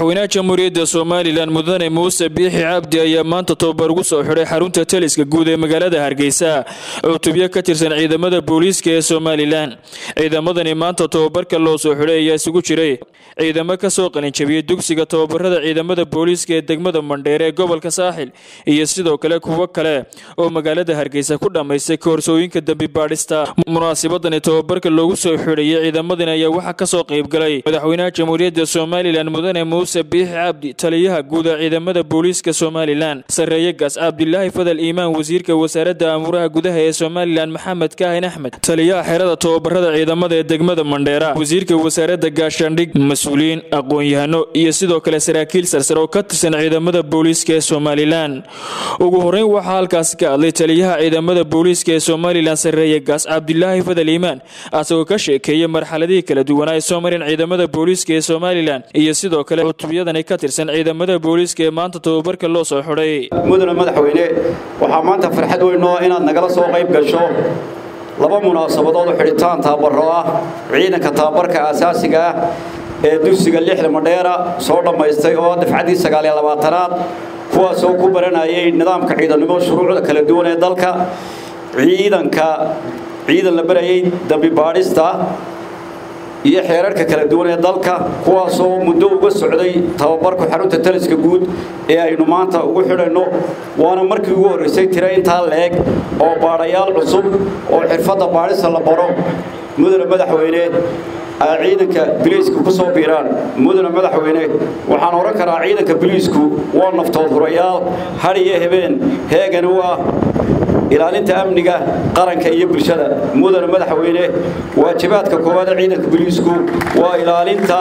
madaxweynaha jamhuuriyadda somalilan mudane muuse biixi cabdi ayaa maanta tababar ugu soo xidhay xarunta taliska guud ee magaalada hargeysa cutubyo ka tirsan ciidamada booliiska ee somalilan ciidamadani maanta tababarka loo soo xidhay ayaa isugu jiray ciidamo ka soo qalinjabiyey dugsiga tababarada ciidamada booliiska ee degmada mandheer ee gobolka saaxil iyo sidoo kale kuwo kale oo magaalada hargeysa ku dhammaystay koorsooyinka dembi baadhista munaasabadani tababarka loogu soo xidhayay ciidamadani ayaa waxaa kasoo qaybgalay madaxweynaha jamhuuriyadda somalilan mudane muuse biixi cabdi taliyaha guud ee ciidamada booliiska somalilan sarreeye gaas cabdilaahi fadal iimaan wasiirka wasaaradda amuuraha gudaha ee somalilan maxamed kaahin axmed taliyaha xerada tababarada ciidamada ee degmada mandheera wasiirka wasaaradda gaashaandhig mas-uuliyiin aqoon-yahano iyo sidoo kale saraakiil sarsare oo ka tirsan ciidamada booliiska ee somalilan ugu horeyn waxaa halkaasi ka hadlay taliyaha ciidamada booliiska ee somalilan sarreeye gaas cabdilaahi fadal iimaan asagoo ka sheekeeyay marxaladihii kala duwanaa ay soo mareen ciidamada booliiska ee somalilan iyo sidoo kale cutubiyadani ka tirsan ciidamada booliiska ee maanta tababarka loo soo xidhay mudane madaxweyne waxaa maanta farxad weyn oo inaad nagala soo qayb gasho laba munaasabadood oo xidhitaan tababaro ah ciidanka tababarka aasaasiga ah ee dugsiga lixda madheera soo dhammaystay oo dafcaddii sagaaliyo labaatanaad kuwaasoo ku baranayay nidaamka ciidannimo shuruucda kala duwan ee dalka ciidanka ciidan la barayay dambi baadhista iyo xeerarka kala duwan ee dalka kuwaasoo muddo uga socday tababarku xarunta taliska guud ee aynu maanta ugu xidhanno waana markii ugu horraysay tira intaa leeg oo baadhayaal cusub oo xirfadda baadhista la baro mudane madaxweyne ciidanka biliisku ku soo biiraan mudane madaxweyne waxaan odhan karaa ciidanka biliisku waa naftood hurayaal had iyo habeen heegan u ah ilaalinta amniga qaranka iyo bulshada mudane madaxweyne waajibaadka koowaad ee ciidanka biliisku waa ilaalinta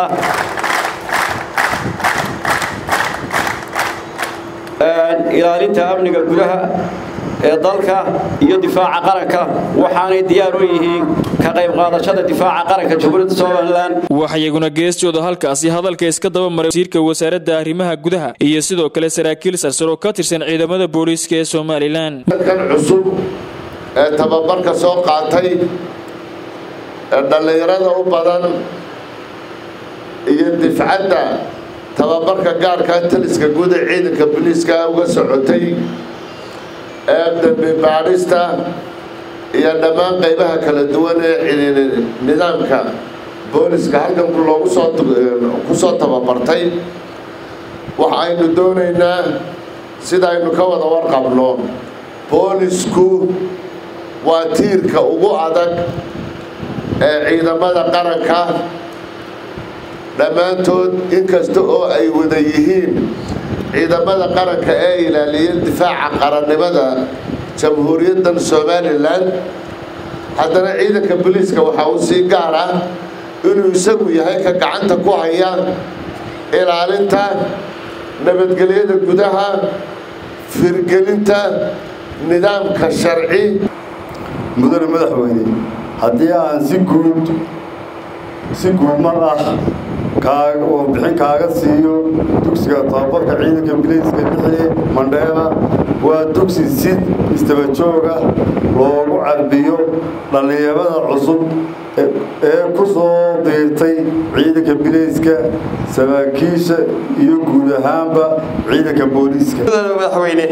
ilaalinta amniga gudaha ee dalka iyo difaaca qaranka waxaanay diyaar u yihiin ka qayb qaadashada difaaca qaranka jamhuuriyadda somalilan waxayaguna geestooda halkaasi hadalka iska daba maray wasiirka wasaaradda arrimaha gudaha iyo sidoo kale saraakiil sarsaro ka tirsan ciidamada booliiska ee somalilan kan cusub ee tababarka soo qaatay ee dhallinyarada u badan iyo difcadda tababarka gaarka taliska guud ee ciidanka booliiska uga socotay ee dambi baadhista iyo dhammaan qaybaha kala duwan ee nidaamka booliska halkan loogu soo ku soo tababartay waxaynu doonaynaa sidaynu ka wada warqabno boolisku waa tiirka ugu adag ee ciidamada qaranka dhammaantood inkasta oo ay wada yihiin ciidamada qaranka ee ilaaliya difaaca qarannimada jamhuuriyaddan somalilan haddana ciidanka booliiska waxaa uu sii gaar ah inuu isagu yahay ka gacanta ku haya ilaalinta nabadgelyada gudaha firgelinta nidaamka sharci mudane madaxweyne haddii aan si guud si guud mar ah warbixin kaaga siiyo dugsiga tababarka ciidanka biliiska lixde mandheera waa dugsi si istabajooga loogu carbiyo dhallinyarada cusub ee ku soo biirtay ciidanka biliiska saraakiisha iyo guud ahaanba ciidanka booliiska madaxweyne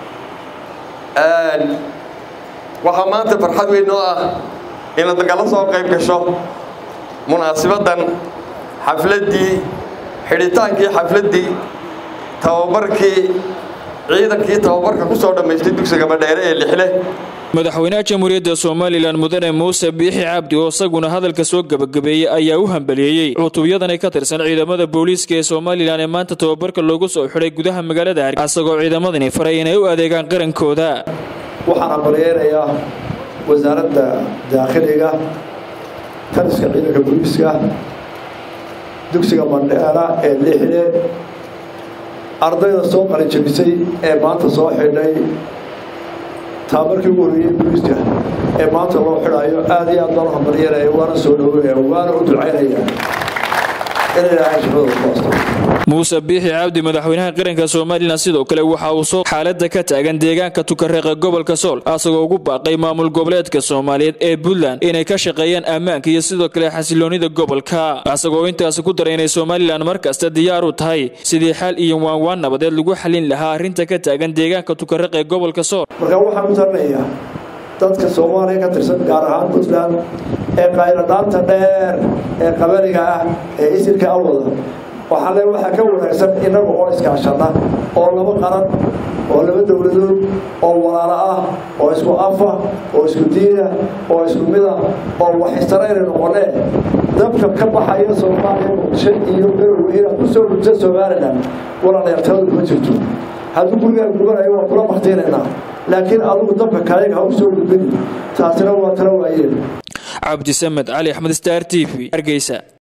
waxaa maanta farxad weyn oo ah inaad nagala soo qayb gasho munaasibadan xafladdii xidhitaankii xafladdii tababarkii ciidankii tababarka ku soo dhammaystay dugsiga madheere ee lixle madaxweynaha jamhuuriyadda somalilan mudane muuse biixi cabdi oo isaguna hadalka soo gebagabeeyey ayaa u hambaliyeeyey cutubyadani ka tirsan ciidamada booliiska ee somalilan ee maanta tababarka loogu soo xidhay gudaha magaalada hargeysa isagoo ciidamadani faray inay u adeegaan qarankooda waxaan hambaliyeynayaa wasaaradda daakhiliga taliska ciidanka booliiska dugsiga mandheera ee lixde ardayda soo qalinjabisay ee maanta soo xidhay taabarkii ugu horreeyey booliiska ee maanta loo xidhayo aad iyo aad baan u hambalyeynaya waana soo dhaweynaya waana u ducaynaya in ilaahay shaqadooda ku asto muuse biixi cabdi madaxweynaha qaranka somalilan sidoo kale waxa uu soo xaalada ka taagan deegaanka tukareeqa gobolka sool asagoo ugu baaqay maamul goboleedka soomaaliyeed ee puntland inay ka shaqeeyaan ammaanka iyo sidoo kale xasiloonida gobolka asagoo intaasi ku daray inay somalilan markasta diyaar u tahay sidii xal iyo waanwaan nabadeed lagu xalin lahaa arrinta ka taagan deegaanka tukareeq ee gobolka sool marka waxaan u tarnayaa dadka soomaaliya ka tirsan gaar ahaan puntland ee qayladhaanta dheer ee qabaniga ah ee isirka awada waxaa le waxaa ka wanaagsan innaga oo iskaashana oo laba qaran oo laba dowladood oo walaalo ah oo isku afa oo isku diina oo isku mida oo waxistarayna noqonee dabka ka baxaya soomaaliya muqdisho iyo garowe inaad ku soo gudsa somalilan walaalayaartaladu ma jirto hadduu gurigaa gubanayo waa kula baktiinaynaa laakiin adugu dabka kaleega ha u soo gudbin taasina waa tala waayeen cabdisamed cali axmed star t v hargeysa